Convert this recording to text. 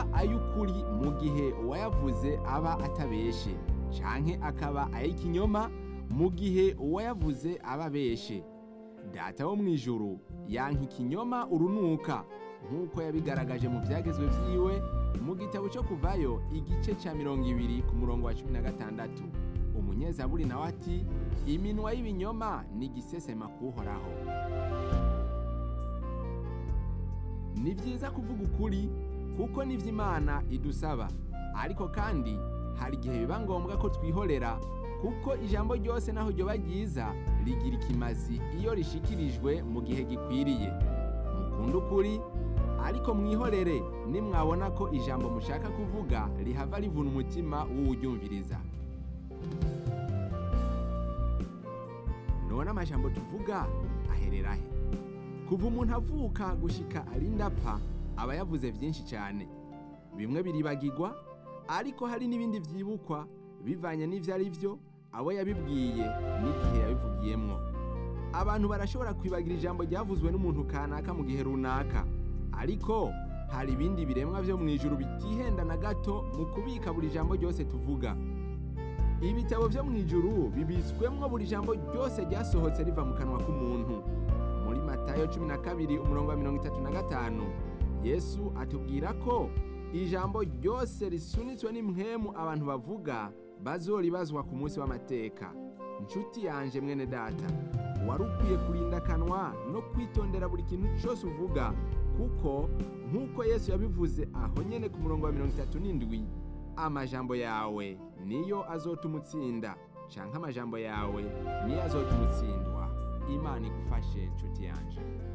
aba ay'ukuri mu gihe uwayavuze aba atabeshe canke akaba ay'ikinyoma mu gihe uwayavuze aba abeshe data wo mu ijuru yanka ikinyoma urunuka nk'uko yabigaragaje mu byagezwe vyiwe mu gitabo cyo kuvayo igice ca mirongo ibiri ku murongo wa cumi na gatandatu umunyezaburi nawe ati iminwa y'ibinyoma ni igisesema kuhoraho ni byiza kuvuga ukuri kuko nivyo imana idusaba ariko kandi hari igihe biba ngombwa ko twihorera kuko ijambo ryose naho ryoba ryiza rigira ikimazi iyo rishikirijwe mu gihe gikwiriye mukunde ukuri ariko mwihorere nimwabona ko ijambo mushaka kuvuga rihava rivuna umutima w'uwuryumviriza none amajambo tuvuga aherera he kuva umuntu avuka gushika arinda apfa aba yavuze byinshi cyane bimwe biribagirwa ariko hari n'ibindi byibukwa bivanye n'ivyo ari byo abo yabibwiye n'igihe yabivugiyemwo abantu barashobora kwibagira ijambo ryavuzwe n'umuntu kanaka mu gihe runaka ariko hari ibindi biremwa byo mu ijuru bitihenda na gato mu kubika buri jambo ryose tuvuga ibitabo byo mu ijuru bibitswemwo buri jambo ryose ryasohotse riva mu kanwa k'umuntu muri matayo cumi na kabiri umurongo wa mirongo itatu na gatanu yesu atubwira ko ijambo ryose risunitswe n'impwemu abantu bavuga bazoribazwa ku munsi w'amateka inshuti yanje mwene data wari ukwiye kurinda akanwa no kwitondera buri kintu cyose uvuga kuko nk'uko yesu yabivuze aho nyene ku murongo wa mirongo itatu n'indwi amajambo yawe niyo azotuma utsinda canke amajambo yawe niyo azotuma utsindwa imana igufashe nshuti yanje